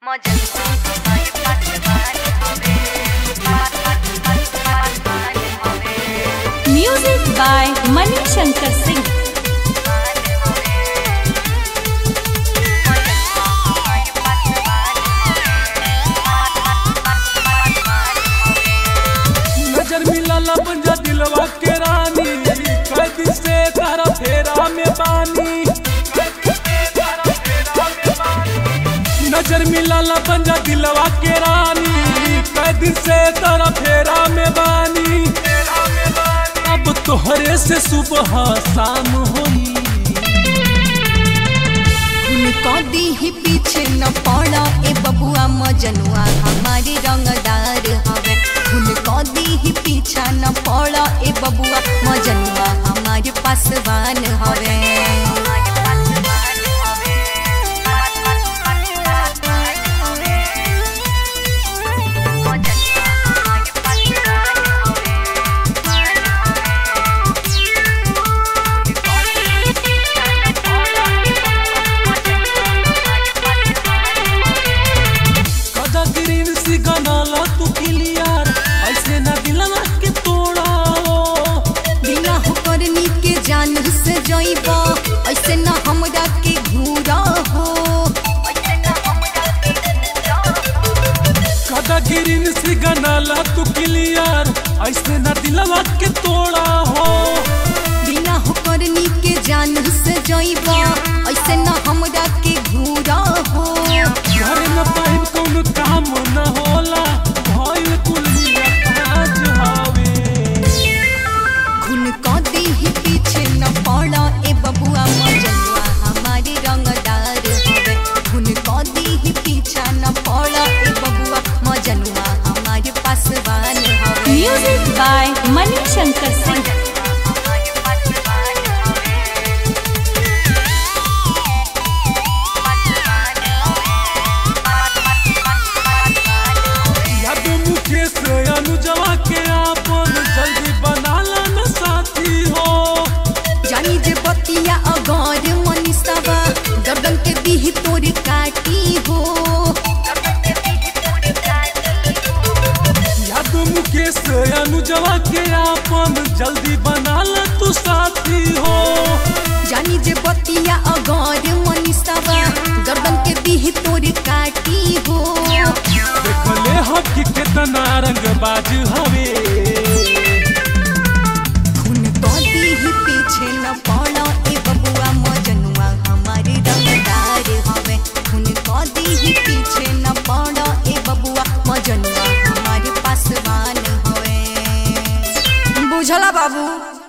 music by Mani Shankar Singh नजर मिलल पंजा दिलवा के रानी कैद से तारा फेरा में बानी नजर मिलल पंजा दिलवा के रानी कैद से तारा फेरा में बानी अब तोहरे से सुबह शाम होई उनको दी ही पीछे न पड़ा ए बबुआ मजनुआ हमारे रंगदार हवे उनको दी ही पीछा न पड़ा ए बबुआ मजनुआ हमारे पासवान हवे कदा ग्रीन सी गनाला तू क्लियर ऐसे ना दिलवा के तोड़ा बिना हो करनी के जान से जइबा ऐसे न हमरा के घूरा हो कदा गिरिन से गनाला तू क्लियर ऐसे ना दिलवा के तोड़ा हो बिना हो करनी के जान से जइबा ऐसे न हमरा के घूरा हो घर न पाइन कौन काम न होला भइल कुलिया काज हवे घुन को दी ही पीछे न पड़ा ए बबुआ मजनुआ हमारे रंगदार हवे घुन को दी ही पीछा न पड़ा ए बबुआ मजनुआ हमारे पासवान हवे म्यूजिक बाय मनी शंकर सिंह याद मुकेश अनुजवा के आपन जल्दी बनाला न साथी हो जानी जे बतिया अगर मनीषावा गर्दन के दीह तोर काटी हो याद मुकेश अनुजवा के आपन जल्दी बनाला तू साथी हो जानी जे बतिया अगर मनीषावा गर्दन के दीह तोर काटी हो देखले हम कि कितना रंग बाज हवे खून को दीह पीछे न पड़ा ए बबुआ मजनुआ हमारे रंगदार हवे खून को दीह पीछे न पड़ा ए बबुआ मजनुआ हमारे पासवान हवे बुझला बाबू